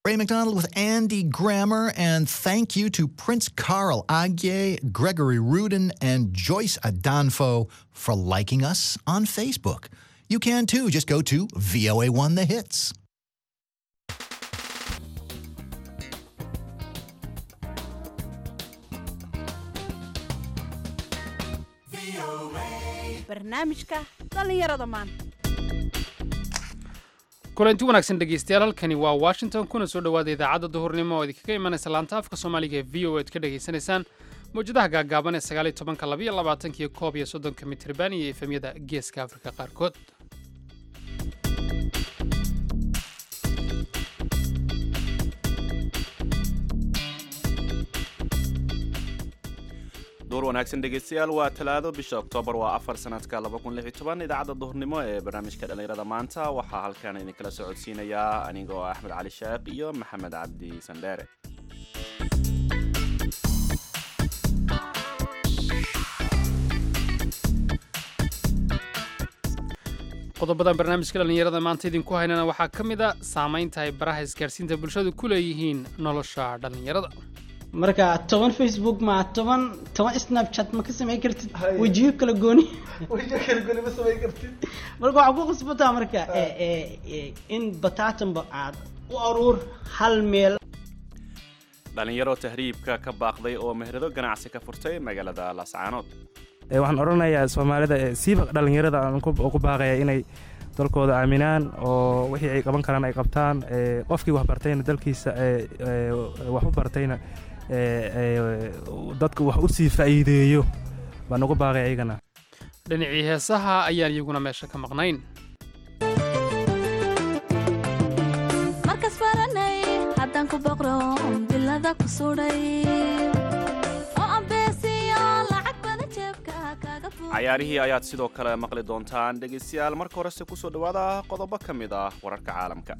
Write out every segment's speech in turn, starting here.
Ray McDonald with Andy Grammer, and thank you to Prince Carl Agye, Gregory Rudin, and Joyce Adanfo for liking us on Facebook. You can too. Just go to VOA1 The Hits. barnaamijka dhallinyarada maanta kulanti wanaagsan dhegeystayaal halkani waa washington kuna soo dhowaada idaacadda duhurnimo oo idinkaga imanaysa laanta afka soomaaliga ee v o ed ka dhegaysanaysaan mawjadaha gaagaaban ee sagaal iyo tobanka labaiyo labaatankiyo koob iyo soddonka mitriban iyo efemyada geeska afrika qaarkood duur wanaagsan dhegeystayaal waa talaado bisha oktoobar waa afar sanadka idaacadda duhurnimo ee barnaamijka dhallinyarada maanta waxaa halkan idinkala socodsiinayaa anigoo axmed cali sheekh iyo maxamed cabdi sandheere qodobadan barnaamijka dhallinyarada maanta idinku haynana waxaa ka mid a saamaynta ay baraha isgaarsiinta bulshadu ku leeyihiin nolosha dhallinyarada marka toban facebook ma toban toban snapchat ma ka samayn kartid wejiyo kala gooni wejiyo kala gooni ma samayn kartid marka waxaa ku qasbataa marka in bataatanba aad u aruur hal meel dhallinyaro tahriibka ka baaqday oo meherado ganacsi ka furtay magaalada laascaanood waxaan odhanayaa soomaalida siiba dhallinyarada aan ku baaqaya inay dalkooda aaminaan oo wixii ay qaban karaan ay qabtaan qofkii wax bartayna dalkiisa wax u bartayna dadka wax u sii faa'iideeyo baan ugu baaqay ayagana dhinacii heesaha ayaan iyaguna meesha ka maqnayn markas baranay haddaan ku boqro bilada ku sudhay oo ambeesiyo lacag badan jeebka kaga cayaarihii ayaad sidoo kale maqli doontaan dhegaystayaal marka horese kusoo dhowaada qodobo ka mid ah wararka caalamka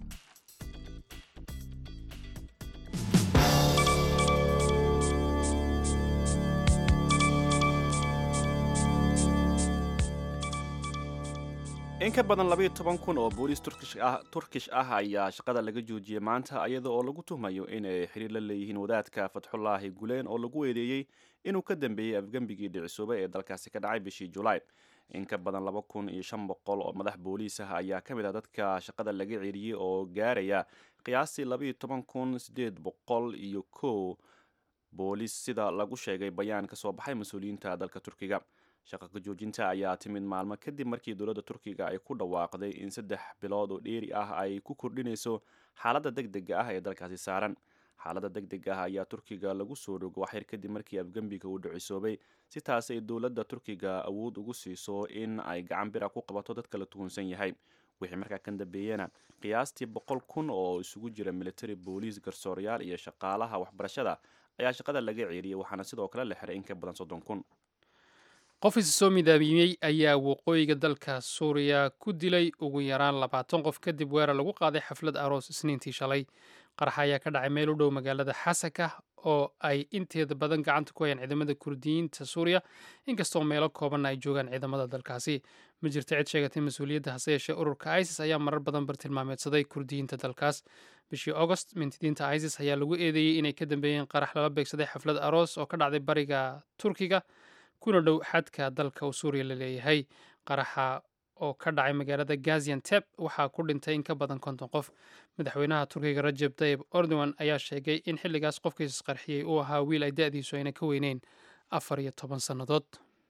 in ka badan labayo toban kun oo booliis turkish ah ayaa shaqada laga joojiyey maanta iyada oo lagu tuhmayo inay xiriir la leeyihiin wadaadka fatxullaahi guleen oo lagu eedeeyey inuu ka dambeeyey afgembigii dhicisoobay ee dalkaasi ka dhacay bishii julaay in ka badan laba kun iyo shan boqol oo madax booliis ah ayaa ka mid ah dadka shaqada laga celiyey oo gaaraya qiyaastii labaiyo toban kun sideed boqol iyo kow booliis sida lagu sheegay bayaan ka soo baxay mas-uuliyiinta dalka turkiga shaqa ka joojinta ayaa timid maalmo kadib markii dowladda turkiga ay ku dhawaaqday in saddex bilood oo dheeri ah ay ku kordhinayso xaaladda deg dega ah ee dalkaasi saaran xaaladda deg deg ah ayaa turkiga lagu soo rogo waxyar kadib markii afgembiga uu dhicisoobay si taas ay dowladda turkiga awood ugu siiso in ay gacan bira ku qabato dadka la tuhunsan yahay wixii markaa kan dambeeyena qiyaastii boqol kun oo isugu jira military booliis garsoorayaal iyo shaqaalaha waxbarashada ayaa shaqada laga ceeliyey waxaana sidoo kale la xiray in ka badan soddon kun qof isa soo midaabiyey ayaa waqooyiga dalka suuriya ku dilay ugu yaraan labaatan qof kadib weerar lagu qaaday xaflad aroos isniintii shalay qaraxa ayaa ka dhacay meel u dhow magaalada xasaka oo ay inteeda badan gacanta ku hayaan ciidamada kurdiyiinta suuriya inkastoo meelo koobanna ay joogaan ciidamada dalkaasi ma jirta cid sheegatay mas-uuliyadda hase yeeshee ururka isis ayaa marar badan bartilmaameedsaday kurdiyiinta dalkaas bishii augost mintidiinta isis ayaa lagu eedeeyey inay ka dambeeyeen qarax lala beegsaday xaflad aroos oo ka dhacday bariga turkiga kuna dhow xadka dalka uu suuriya la leeyahay qaraxa oo ka dhacay magaalada gazianteb waxaa ku dhintay in ka badan konton qof madaxweynaha turkiga rajeb tayib erdogan ayaa sheegay in xilligaas qofkiis qarxiyey uu ahaa wiil ay da-diisu ayna ka weyneyn afar iyo toban sannadood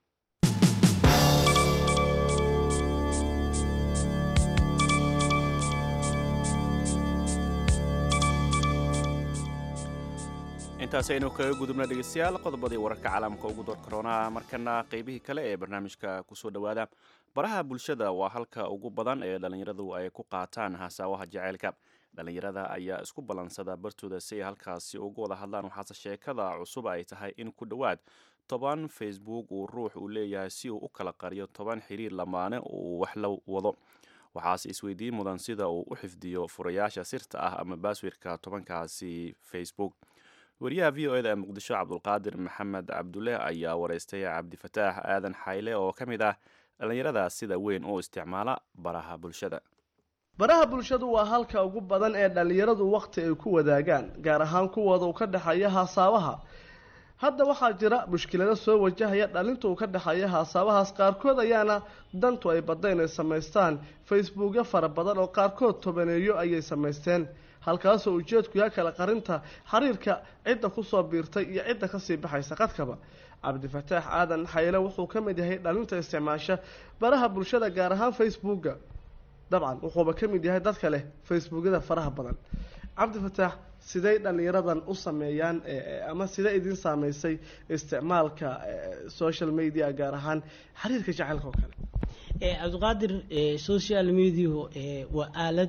intaasi aynu kaga gudubna dhegeystayaal qodobadii wararka caalamka ugu door karoonaa markana qeybihii kale ee barnaamijka kusoo dhowaada baraha bulshada waa halka ugu badan ee dhallinyaradu ay ku qaataan hasaawaha jaceylka dhallinyarada ayaa isku ballansada bartooda si ay halkaasi uga wada hadlaan waxaase sheekada cusub ay tahay in ku dhowaad toban facebook uu ruux uu leeyahay si uu u kala qariyo toban xiriir lamaane uu wax la wado waxaase isweydiin mudan sida uu u xifdiyo furayaasha sirta ah ama baaswirka tobankaasi facebook wariyaha v o eda ee muqdisho cabdulqaadir maxamed cabdulle ayaa wareystay cabdifataax aadan xayle oo ka mid ah dhallinyarada sida weyn u isticmaala baraha bulshada baraha bulshadu waa halka ugu badan ee dhallinyaradu wakhti ay ku wadaagaan gaar ahaan kuwooda uu ka dhexeeya haasaabaha hadda waxaa jira mushkilado soo wajahaya dhalinta uu ka dhexeeya haasaabahaas qaarkood ayaana dantu ay badda inay samaystaan facebookyo fara badan oo qaarkood tobaneeyo ayay samaysteen halkaasoo ujeedku yaha kala qarinta xiriirka cidda kusoo biirtay iyo cidda kasii baxaysa qadkaba cabdifataax aadan xayle wuxuu ka mid yahay dhalinta isticmaasha baraha bulshada gaar ahaan facebooka dabcan wuxuuba ka mid yahay dadka leh facebookyada faraha badan cabdifataax siday dhallinyaradan u sameeyaan ama sidee idin saameysay isticmaalka social media gaar ahaan xiriirka jacaylka oo kale cabdiqaadir social media waa aalad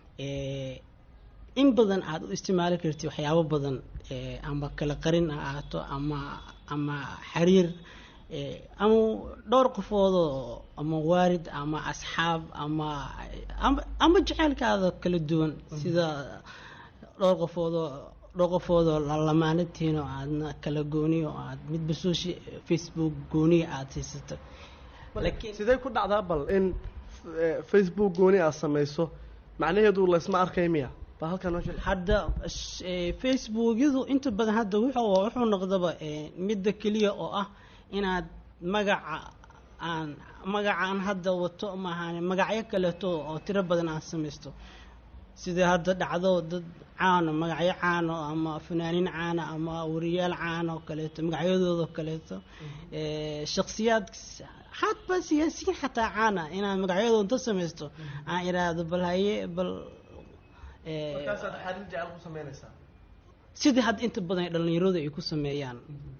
in badan aada u isticmaali karti waxyaabo badan ama kala qarin ha ahaato ama ama xiriir ama dhowr qofoodoo ama waarid ama asxaab ama ama jaceylkaada kala duwan sida dhowr qofoodoo dhowr qofoodoo lamaanatihiin oo aadna kala gooniyo oo aad midba social facebook gooniya aada haysato laakiin sidee ku dhacdaa bal in facebook gooni aad samayso macnaheedu laysma arkay miya bal halkan noo sheeg hadda facebookyadu inta badan hadda wuxuu wuxuu noqdaba midda keliya oo ah inaad magaca aan magacaan hadda wato maahan magacyo kaleeto oo tiro badan aan samaysto sida hadda dhacdo dad caano magacyo caano ama fanaaniin caana ama wariyaal caana oo kaleeto magacyadooda kaleeto shaksiyaad xatba siyaasiyiin xataa caana inaad magacyadooda inta samaysto aan iraahdo bal haye bal markaasaad xariir jecel ku samaynaysaa sidii hadda inta badan dhalinyaradu ay ku sameeyaan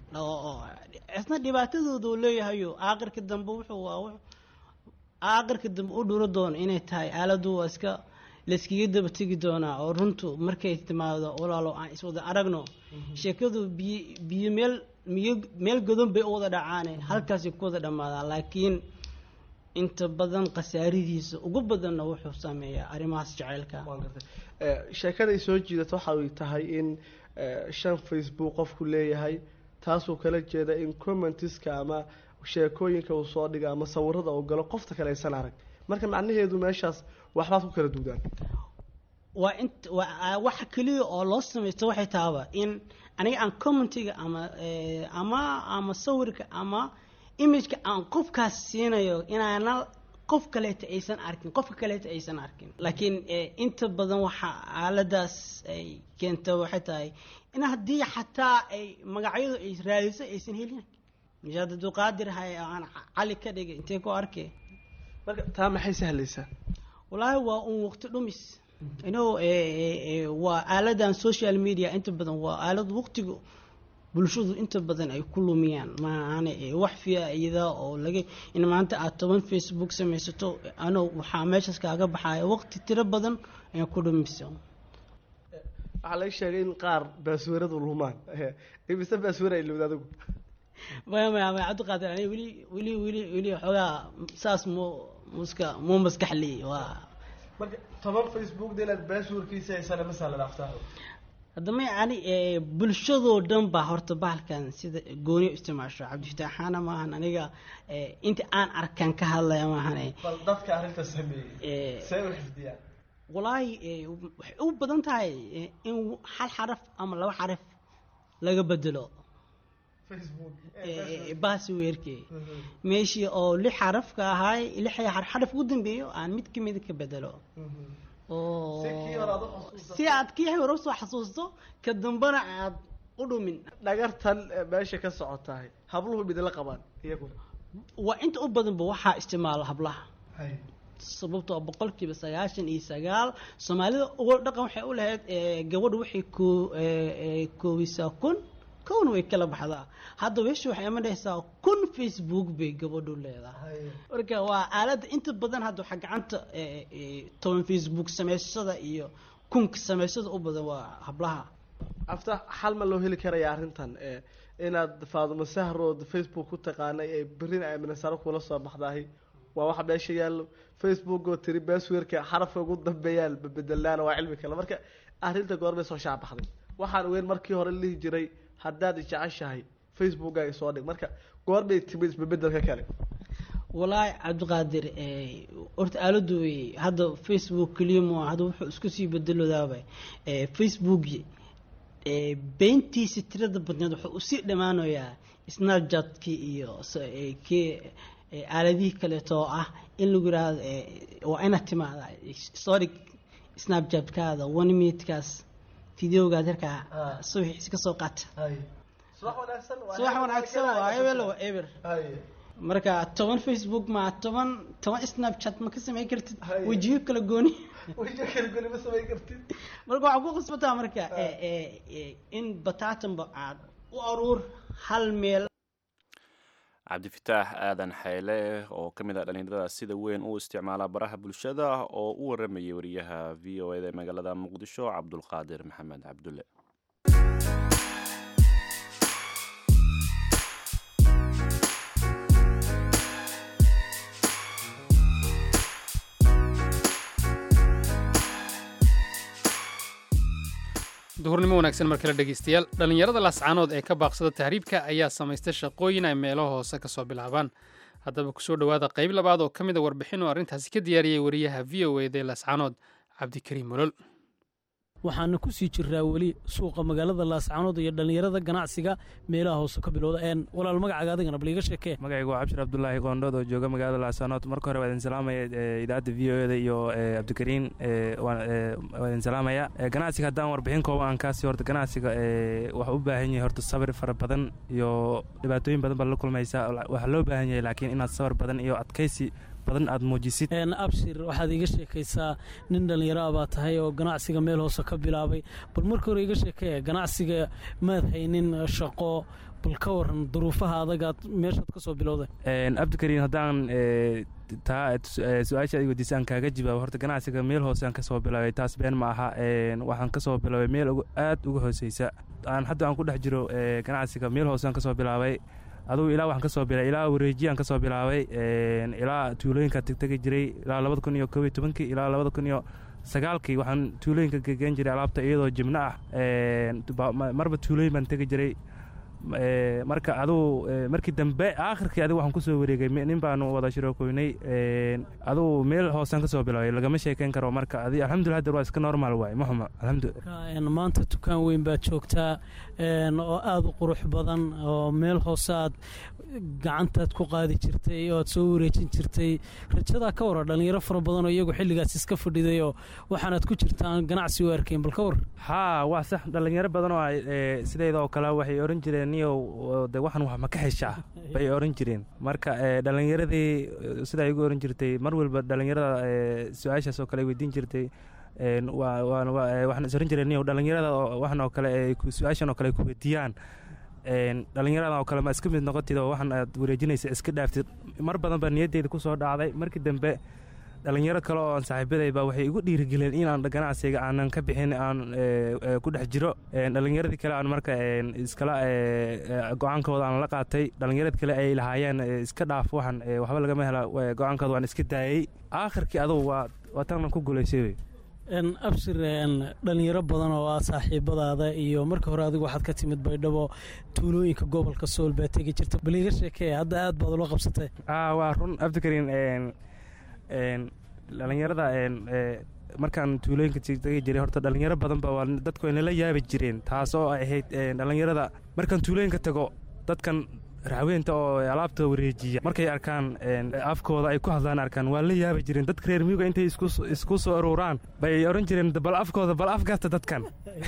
isna dhibaatadooda uu leeyahayo aakhirka dambe wuxuu waa aakhirka dambe u dhuro doono inay tahay aaladu waa iska layskaga daba tegi doonaa oo runtu markay timaado walaalo aan iswada aragno sheekadu biyo biyo meel miyo meel godon bay u wada dhacaane halkaasay ku wada dhammaadaan laakiin inta badan khasaaridiisa ugu badanna wuxuu sameeyaa arrimahaas jaceylka sheekaday soo jiidata waxa ay tahay in shan facebook qofku leeyahay taasuu kala jeeda in commentiska ama sheekooyinka uu soo dhiga ama sawirada uu galo qofta kale aysan arag marka macnaheedu meeshaas waxbaad ku kala duudaan waa int waa waxa keliya oo loo samaysto waxay tahaba in aniga aan commentiga ama ama ama sawirka ama imageka aan qofkaas siinayo inaana qof kaleeta aysan arkin qofka kaleeta aysan arkin laakiin inta badan waxa aaladaas ay keenta waxay tahay in haddii xataa ay magacyadu ay raadiso aysan helin mishaad abdulqaadir hay aan cali ka dhigay intee ku arkay marka taa maxay sahlaysaa wallaahi waa un waqti dhumis ino waa aaladan social media inta badan waa aalad waqtiga bulshadu inta badan ay ku lumiyaan maahan wax faa-iida oo laga in maanta aad toban facebook samaysato ano waxaa meeshaas kaaga baxaya waqti tiro badan ay ku dhumiso waxaa laga sheegay in qaar baasweeradu lumaan imise baasweer ay lumid adigu maya maya maya cabdiqaadir ani weli weli weli weli xoogaa saas mu muska mu maskaxli waa marka toban facebook de inaad baasweerkiisa haysana masala dhaaftaa haddama yani bulshadoo dhan baa horta bahalkan sida gooni u isticmaasho cabdifitaaxaana maahan aniga inta aan arkaan ka hadlaya maahan bal dadka arrinta sameeyey see u xifdiyaan walaahi waxay u badan tahay in hal xaraf ama laba xaraf laga bedelo baasweerke meeshii oo lix xarafka ahaay lix xaraf ugu dambeeyo aan mid kamida ka bedelo si aad kii hore usoo xasuusto ka dambana aad u dhumin dhagartan meesha ka socotahay habluhu midla qabaan iyaguna waa inta u badanba waxaa isticmaala hablaha sababtoo boqolkiiba sagaashan iyo sagaal soomaalida uga dhaqan waxay u lahayd gabadhu waxay ko koobisaa kun kowna way kala baxdaa hadda weesha waxay imanaysaa kun facebook bay gabadhu leedahay marka waa aaladda inta badan hadda waxaa gacanta toban facebook samaysashada iyo kunka samaysada u badan waa hablaha afta xal ma loo heli karaya arrintan inaad faadumo sahrood facebook ku taqaanay ee berina ay minasaro kula soo baxdahay waa waxa meesha yaallo facebook oo tiri baasweerka xarafka ugu dambeeyaan babedelaana waa cilmi kale marka arrinta goorbay soo shaabaxday waxaan weyn markii hore lihi jiray haddaad jeceshahay facebookkaaga soo dhig marka goorbay timid isbebedelka kale walaahi cabdiqaadir eh, horta aaladu way- hadda facebook keliya ma hadda wuxuu isku sii bedelodaaba eh, facebooki eh, beentiisa tirada badneed wuxuu usii dhammaanayaa snapchat-kii iyo so- eh, kii eh, aaladihii kaleeto oo ah in lagu yidhaahdo eh, waa inaad timaada sorry snapchat-kaada one minute-kaas videogaad halkaa subaxiisi ka soo qaata subax wanaagsan waa subax wanaagsan waa ebel waa eber marka toban facebook ma toban toban snapchat ma ka samayn kartid Haye. wejiyo kala gooni wajho kala goni ma samayn kartid marka waxaa ku qasbataa marka eh, eh, eh, in bataatanba aad u aruur hal meel cabdifitaax aadan xeyle oo ka mid ah dhallinyarada sida weyn u isticmaala baraha bulshada oo u waramayay wariyaha v o eda ee magaalada muqdisho cabdulqaadir maxamed cabdulle duhurnimo wanaagsan mar kale dhegaystayaal dhallinyarada laascaanood ee ka baaqsada tahriibka ayaa samaysta shaqooyin ay meelo hoose ka soo bilaabaan haddaba kusoo dhowaada qayb labaad oo ka mid a warbixin oo arrintaasi ka diyaariyey wariyaha v o eda ee laascaanood cabdikariim molol waxaana ku sii jiraa weli suuqa magaalada laascaanood iyo dhallinyarada ganacsiga meelaha hoose ka bilowda een walaal magacaaga adigana bal iga sheekee magacaygu waa cabshir abdulaahi qoondhood oo jooga magaalada laasanood marka hore waa idin salaamaya eh, idaacadda v o eda iyo eh, cabdikariin eh, waan eh, waa idin salaamaya Eh, ganacsiga haddaan warbixin kooban aan kaasi horta ganacsiga eh, waxa u baahan yahay horta sabir fara badan iyo dhibaatooyin badan baa la kulmaysaa waxaa loo baahan yahay laakiin inaad sabar badan iyo adkaysi badan aad muujisid een abshir waxaad iga sheekaysaa nin dhallinyaro ah baa tahay oo ganacsiga meel hoose ka bilaabay bal marka hore iga sheekee ganacsiga maad haynin shaqo bal ka waran duruufaha adagaad meeshaad ka soo bilowday Een, cabdikariin haddaan eh, taa eh, su-aasha aad weydiisa aan kaaga jawaabo horta ganacsiga meel hoose aan ka soo bilaabay taas been ma aha Een, waxaan ka soo bilaabay meel ugu- aad uga hooseysa aan hadda aan ku dhex jiro eh, ganacsiga meel hoose aan ka soo bilaabay adugu ilaa waxaan ka soo bilaabay ilaa wareejiyaan ka soo bilaabay Een, ilaa tuulooyinka tegtegi jiray ilaa labada kun iyo koob iyo tobankii ilaa labada kun iyo sagaalkii waxaan tuulooyinka gegeen jiray alaabta iyadoo jimno ah Een, ba- ma- marba tuulooyin baan tegi jiray Eh, marka adugu eh, markii dambe aakhirkii adigu waxaan kusoo wareegay me- nin baanu wada shirookoynay adugu meel hoosaan ka soo bilaabay lagama sheekeyn karo marka adi alxamdulillah hadda waa iska normal waay ma xuma alxamdulillah Marka, een, maanta dukaan weyn baad joogtaa een, oo aad u qurux badan oo meel hoose aad gacantaad ku qaadi jirtay oo aad soo wareejin jirtay rajadaa ka wara dhallinyaro fara badan oo iyagu xilligaas iska fadhiday oo waxaanaad ku jirtaan ganacsi u arkeen bal ka war haa waa sax dhallinyaro badan oo ay, eh, sidayda oo kale waxay oran jireen niyow oo de waxan wax ma ka heshaa bay oran jireen marka eh, dhallinyaradii eh, sidaa igu oran jirtay mar walba dhallinyarada eh, su-aashaas oo kale ay weydiin jirtay een, waa- waa- waa- eh, waxaan is oran jireen niyow dhallinyarada oo- waxan oo kale ay ku- su-aashan oo kale ay ku weydiiyaan een, dhallinyarada oo kale ma iska mid noqotid oo waxan aad wareejinaysa iska dhaaftid mar badan baa niyadeyda ku soo dhacday markii dambe dhalinyaro kale oo aan saaxiibadayba waxay igu dhiirigeliyeen inaan ganacsiga aanan ka bixin aan eh, eh, ku dhex jiro Een, dhalinyaradii kale aan marka een, iskala eh, eh, go-aankooda aan la qaatay dhalinyarad kale ay lahaayeen eh, iska dhaaf waxan eh, waxba lagama hela eh, go-aankooda waan iska daayey aakhirkii adugu waa waa tan ku guulaysay wey een, abshir een, dhallinyaro badan oo ah saaxiibadaada iyo marka hore adigu waxaad ka timid baydhabo tuulooyinka gobolka sool baa tegi jirta bal iga sheekee hadda aad baad ula qabsatay ah waa run abdikariin een een dhalinyarada een ee, markaan tuulooyinka tegi jiray horta dhalinyaro badan ba waa dadku ay nala yaabi jireen taas oo ay ahayd een, dhalinyarada markaan tuulooyinka tago dadkan raxweynta oo alaabta wareejiya markay arkaan een, afkooda ay ku hadlaan arkaan waa la yaabi jireen dadka reer miyiga intay isku isku soo aruuraan bay oran jireen bal afkooda bal afgaasta dadkan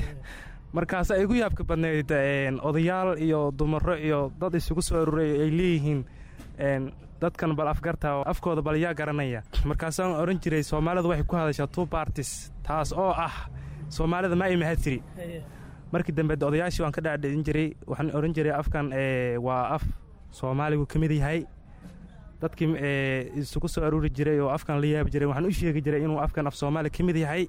markaas ay igu yaabka badnayd een, odayaal iyo dumaro iyo dad isugu soo aruuray ay leeyihiin een, dadkan bal afgarta oo afkooda bal yaa garanaya markaasaan oran jiray soomaalidu waxay ku hadashaa two parties taas oo ah soomaalida ma ay mahadtiri markii dambe de odayaashii waan ka dhaadhicin jiray waxaan oran jiray afkan ee, waa af soomaaligu ka mid yahay dadkii ee, isugu soo aruuri jiray oo afkan la yaabi jiray waxaan u sheegi jiray inuu afkan af soomaali ka mid yahay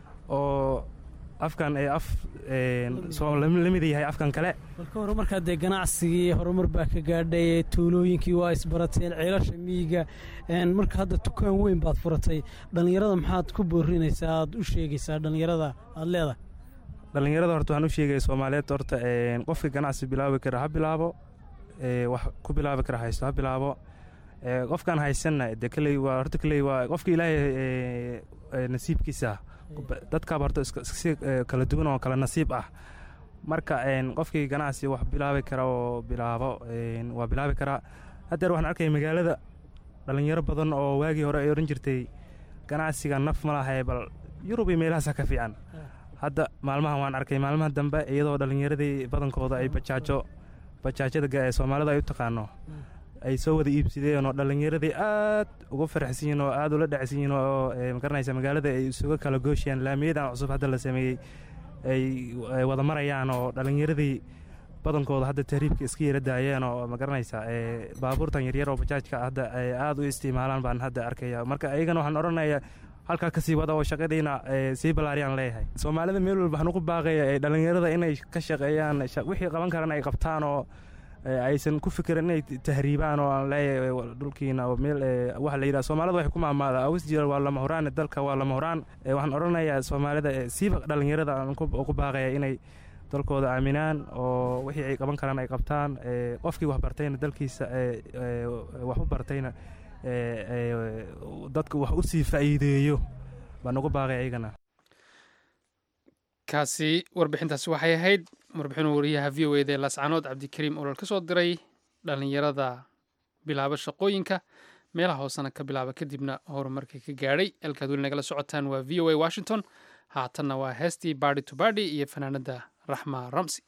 oo afkan ee af een, soo- la mid yahay afkan kale marka hore markaa dee ganacsigii horumar baa ka gaadhay tuulooyinkii waa isbarateen ceelasha miyiga een, marka hadda dukaan weyn baad furatay dhallinyarada maxaad ku boorinaysaa aad u sheegaysaa dhallinyarada aad leedahay dhallinyarada horta waxaan u sheegaya soomaaliyeed horta een, qofka ganacsi bilaabi kara ha bilaabo ee, wax ku bilaabi kara haysto ha bilaabo Ee, qofkaan haysanna de keley waa horta keley waa qofka ilaahay ee, ee, nasiibkiisa dadkaaba horta iska- si ee, kala duwan oo kala nasiib ah marka een, qofkii ganacsi wax bilaabi kara oo bilaabo een, waa bilaabi karaa haddeer waxaan arkaya magaalada dhalinyaro badan oo waagii hore ay oran jirtay ganacsiga naf ma lahay bal yurub iyo meelahaasa ka fiican hadda maalmahan waan arkay maalmaha dambe iyadoo dhallinyaradii badankooda ay bajaajo bajaajada ga- ee soomaalida ay u taqaano ay soo wada iibsadeen oo dhallinyaradii aad ugu faraxsan yihiin oo aad ula dhacsan yihiin oo ee, magaranaysa magaalada ay isuga kala gooshayaan laamiyadan cusub hadda la sameeyey ay ay wada marayaan oo dhallinyaradii badankooda hadda tahriibka iska yara daayeen oo magaranaysa ee, baabuurtan yaryar oo bajaajka hadda ay aad u isticmaalaan baan hadda arkaya marka ayagana waxaan odhanayaa halkaa kasii wada oo shaqadiina ee, sii ballaariyaan leeyahay soomaalida meel walba waxaan ugu baaqaya ee, dhallinyarada inay ka shaqeeyaan sha- wixii qaban karan ay qabtaan oo ee, aysan ku fikirin inay tahriibaan oo aan leeyahay wa- dhulkiina oo meel ee, waxa la yidhaha soomaalida waxay ku maamaada awis jira waa lama huraan dalka waa lama huraan Ee, waxaan odhanayaa soomaalida ee, siiba dhallinyarada aan ku ugu baaqaya inay dalkooda aaminaan oo wixii ay qaban karaan ay qabtaan ee, qofkii wax bartayna dalkiisa ee, ee, wax u bartayna ee, ee, dadka wax u sii faa'iideeyo baan ugu baaqay ayagana kaasi warbixintaasi waxay ahayd warbixinuu wariyaha v o eda ee laascanood cabdikariim olol ka soo diray dhallinyarada bilaaba shaqooyinka meelaha hoosena ka bilaaba kadibna horumarka ka gaadhay halkaad weli nagala socotaan waa v o a washington haatanna waa heestii bardy to bardy iyo fanaanada raxma ramsi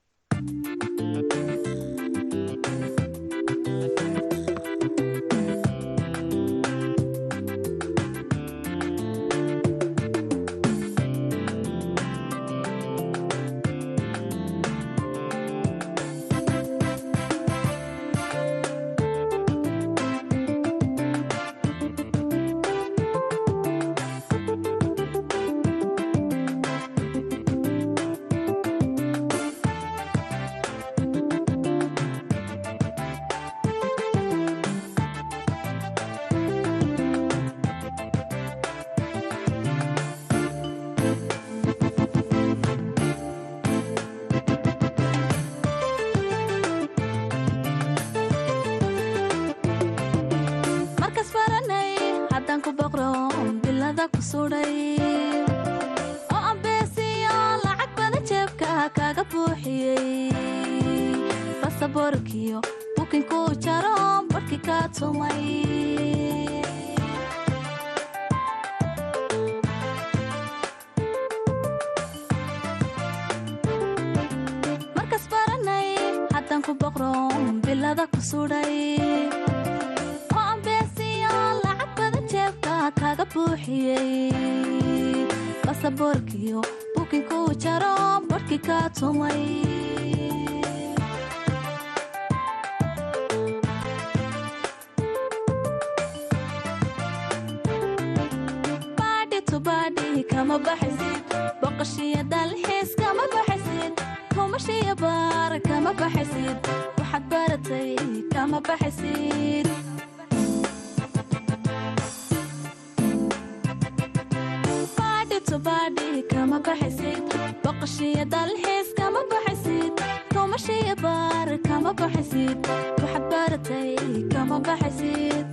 markas baranay haddaan ku boqro bilada ku sudhay oo ambeesiyo lacag badan jeebka kaga buuxiyey basaboorkiyo bukinku jaro barhkii ka tumay markas baranay haddaan ku boqro bilada ku sudhay oo ambeesiyo lacag badan jeebka kaga buuxiyey basaboorkiyo bukinku jaro barhkii ka tumay baadhi to baadhi kama baxaysid boqoshiyo dalxiis kama baxaysid kumashiyo baar kama baxaysid waxaad baratay kama baxaysid baadhi to baadhi kama baxaysid boqoshiyo dalxiis kama baxaysid kumashiyo baar kama baxaysid waxaad baratay kama baxaysid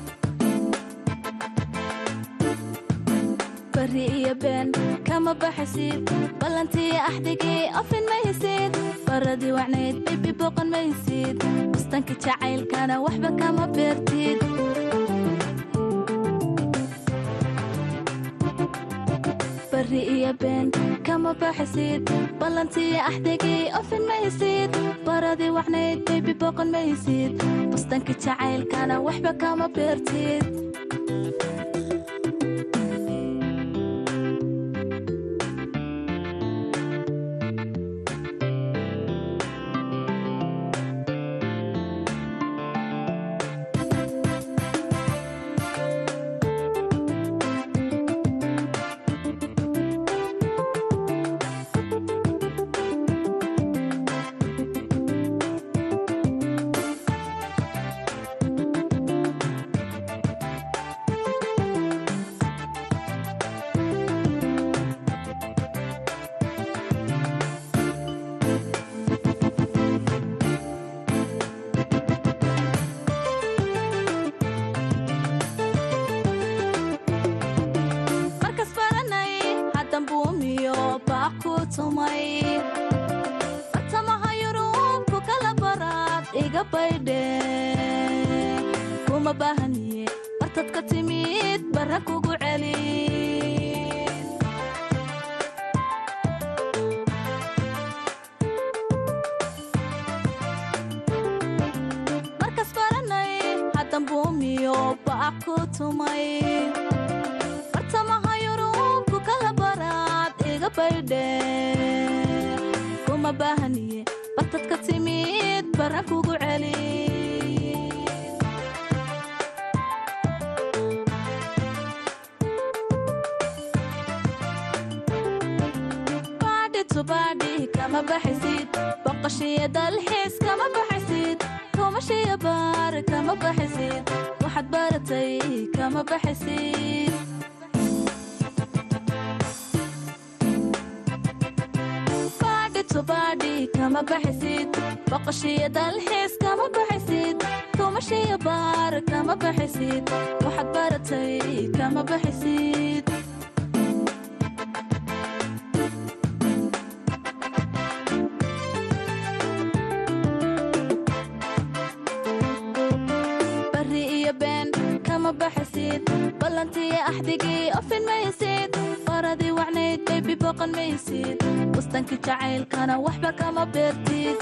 bari iyo been kama baxaysid ballantii axdigii ofin maysid baradii wacnayd bibi boqon maysid bustanka jacaylkana waxba kama beertid bari iyo been kama baxaysid ballantii axdigii ofin maysid baradii wacnayd bibi boqon maysid bustanka jacaylkana waxba kama beertid haddan buumiyo baaq ku tumay bartamaha yurubku kala baraad iga baydhe kuma baahaniye bartad ka timid barra kugu celi markas baranay haddan buumiyo baaq ku tumay bartamaha yurubku kala baraad iga baydhe kuma baahaniye bartad ka timid barra kugu celi baadhi tubaadhi kama baxaysid boqoshiyo dalxiis kama baxaysid kumashiyo baar kama baxaysid waxaad baratay kama baxaysid baadhi tubaadhi kama baxaysid boqoshiyo dalxiis kama baxaysid kumashiyo baar kama baxaysid waxaad baratay kama baxaysid bari iyo been kama baxaysid ballantiyo axdigii ofin maysid baradii wacnayd baybi boqon maysid bustankii jacaylkana waxba kama beertid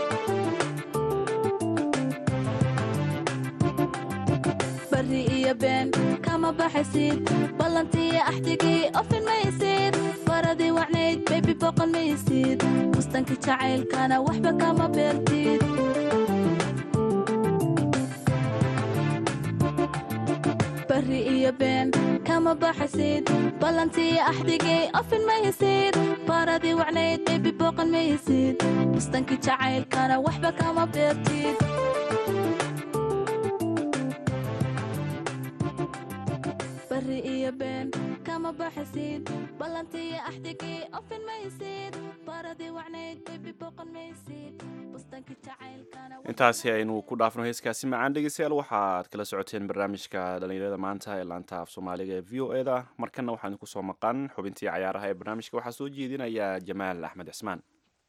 bari iyo been kama baxaysid ballantiyo axdigii ofin maysid baradii wacnayd baybi boqon maysid bustankii jacaylkana waxba kama beertid bari iyo been kama baxaysid ballantiyo axdigii ofin maysid baradii wacnayd baybi boqon maysid bustankii jacaylkana waxba kama beertid bari iyo been kama baxaysid ballantiyo axdigii ofin maysid baradii wacnayd baybi boqon maysid bustankii jacaylkana intaasi aynu ku dhaafno heeskaasi macaan dhegeystayaal waxaad kala socoteen barnaamijka dhalinyarada maanta ee laanta af soomaaliga ee v o e da markana waxaan idinku soo maqan xubintii cayaaraha ee barnaamijka waxaa soo jeedinaya jamaal axmed cismaan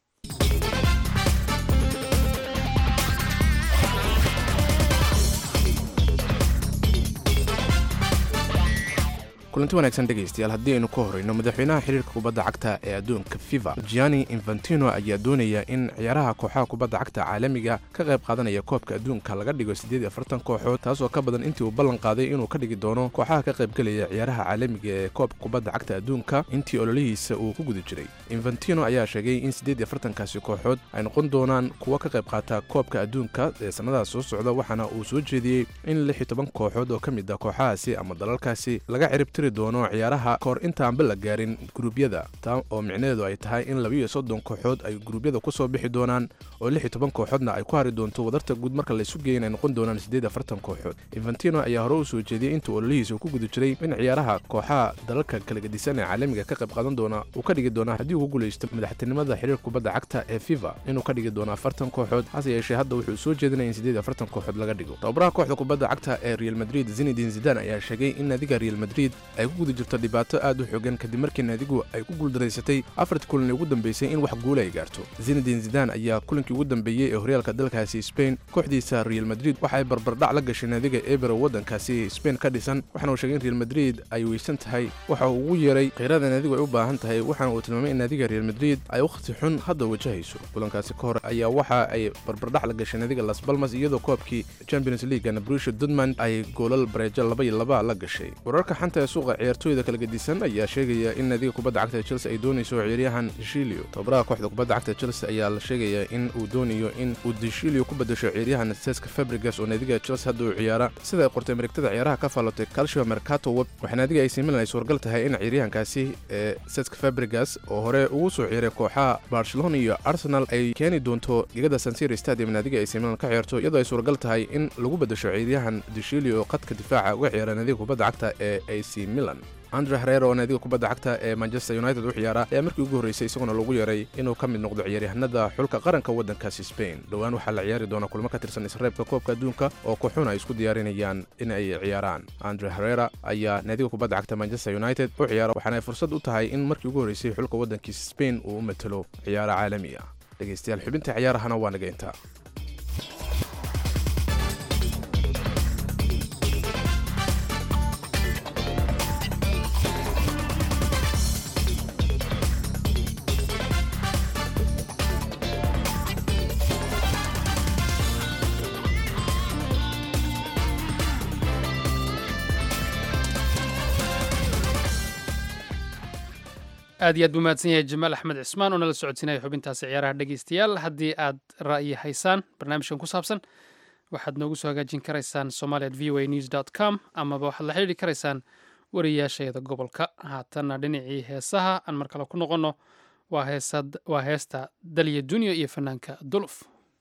kulanti wanaagsan dhegaystayaal haddii aynu ka horreyno madaxweynaha xiriirka kubadda cagta ee adduunka fifa gianni infantino ayaa doonaya in ciyaaraha kooxaha kubadda cagta caalamiga ka qayb qaadanaya koobka adduunka laga dhigo siddeed iyo afartan kooxood taasoo ka badan intii uu ballan qaaday inuu ka dhigi doono kooxaha ka qaybgelaya ciyaaraha caalamiga ee koobka kubadda cagta adduunka intii ololihiisa uu ku guda jiray infantino ayaa sheegay in siddeed iyo afartankaasi kooxood ay noqon doonaan kuwa ka qayb qaata koobka adduunka ee sannadaha soo socda waxaana uu soo jeediyey in lix iyo toban kooxood oo ka mid ah kooxahaasi ama dalalkaasi laga ciribtiri doono ciyaaraha kahor intaanba la gaarin guruubyada taa oo micnaheedu ay tahay in labiiyo soddon kooxood ay guruubyada ku soo bixi doonaan oo lix iyo toban kooxoodna ay ku hari doonto wadarta guud marka laysu geeyin ay noqon doonaan siddeed afartan kooxood infantino ayaa hore u soo jeediyey intuu ololihiisa ku guda jiray in ciyaaraha kooxaha dalalka kala gedisan ee caalamiga ka qayb qaadan doona uu ka dhigi doona haddii uu ku guulaysto madaxtinimada xiriirka kubadda cagta ee fifa inuu ka dhigi doono afartan kooxood hase yeeshee hadda wuxuu soo jeedinaya in siddeed afartan kooxood laga dhigo tababaraha kooxda kubadda cagta ee real madrid zinedin zidan ayaa sheegay in naadiga real madrid ay ku guda jirto dhibaato aad u xoogan kadib markii naadigu ay ku guuldaraysatay afartii kulan ugu dambeysay in wax guula ay gaarto zinedin zidan ayaa kulankii ugu dambeeyey ee horyaalka dalkaasi spain kooxdiisa real madrid waxa ay barbardhac la gashay naadiga ebero waddankaasi spain ka dhisan waxaana uu sheegay in real madrid ay weysan tahay waxa uu ugu yeeray khiyrada naadigu ay u baahan tahay waxaana uu tilmaamay in naadiga real madrid ay wakhti xun hadda wajahayso kulankaasi ka hor ayaa waxa ay barbardhac la gashay naadiga las balmas iyadoo koobkii champions leaguena brusha dudman ay goolal bareejo laba iyo laba la gashay wararka xanta ee suuqa ciyaartooyda kala gedisan ayaa sheegaya in naadiga kubadda cagta chelsea ay doonayso ciyaaryahan deshilio tababaraha kooxda kubadda cagta chelsea ayaa la sheegaya in uu doonayo in uu deshilio ku bedasho ciyaaryahan seska fabrigas oo naadiga chelsea hadda uu ciyaara sida ay qortay marigtada ciyaaraha ka faalotay calcio mercato web waxaa naadiga ac milan ay suuragal tahay in ciyaaryahankaasi ee seska fabrigas oo hore ugu soo ciyaray kooxaha barcelona iyo arsenal ay keeni doonto gegada sansir stadium naadiga ac milan ka ciyaarto iyadoo ay suuragal tahay in lagu bedasho ciyaaryahan deshilio oo qadka difaaca uga ciyaara naadiga kubadda cagta ee ac milan andre herero oo naadiga kubadda cagta ee manchester united u ciyaara ayaa markii ugu horreysay isaguna lagu yaray inuu ka mid noqdo ciyaaryahanada xulka qaranka waddankaasi spain dhowaan waxaa la ciyaari doona kulmo ka tirsan isreebka koobka adduunka oo kooxuna ay isku diyaarinayaan in ay ciyaaraan andre herera ayaa naadiga kubadda cagta manchester united u ciyaara waxaana ay fursad u tahay in markii ugu horreysay xulka waddankiisa spain uu u matalo ciyaaro caalami ah dhegaystayaal xubinta ciyaarahana waa naga intaa aad iyo aad buu mahadsan yahay jamaal axmed cismaan oo nala socodsiinaya xubintaasi ciyaaraha dhegaystayaal haddii aad ra'yi haysaan barnaamijkan ku saabsan waxaad noogu soo hagaajin karaysaan somalia at v o a news dot com amaba waxaad la xidhiiri karaysaan wariyaasheeda gobolka haatanna dhinacii heesaha aan mar kale ku noqonno waa heesad waa heesta dalya dunya iyo fanaanka duluf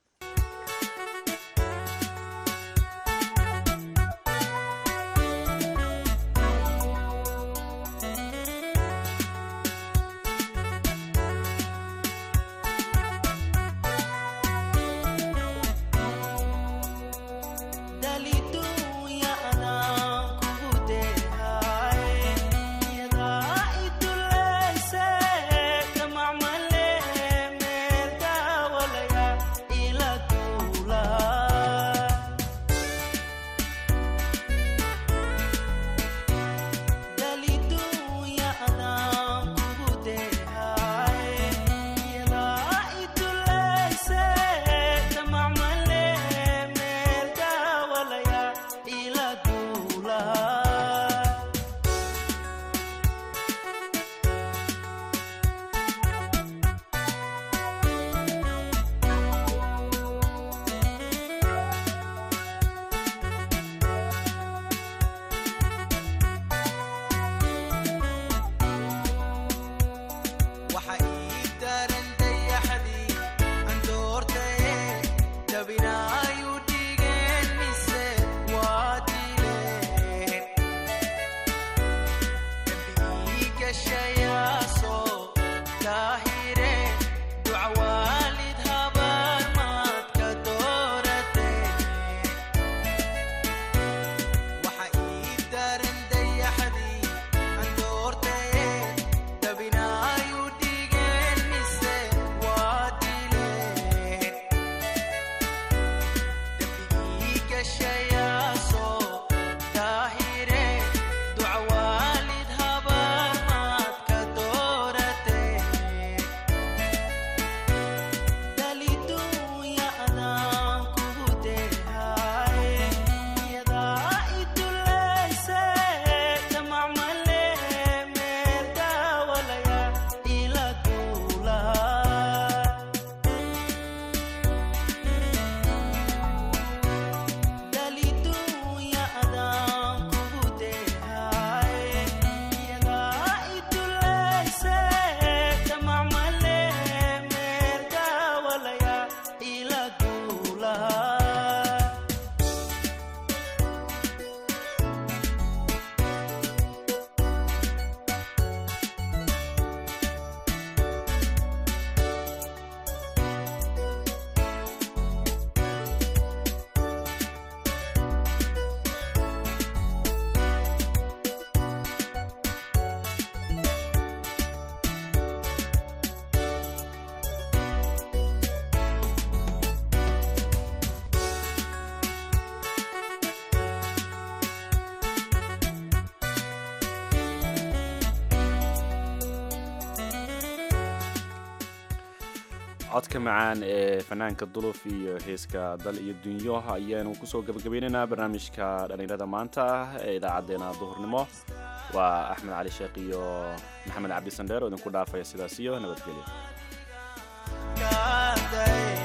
codka macaan ee fanaanka duluf iyo heeska dal iyo dunyo ayaanu kusoo gabagabaynaynaa barnaamijka dhallinyarada maanta ee idaacadeena duhurnimo waa axmed cali sheekh iyo maxamed cabdi sandheer oo idinku dhaafaya sidaas iyo nabadgelyo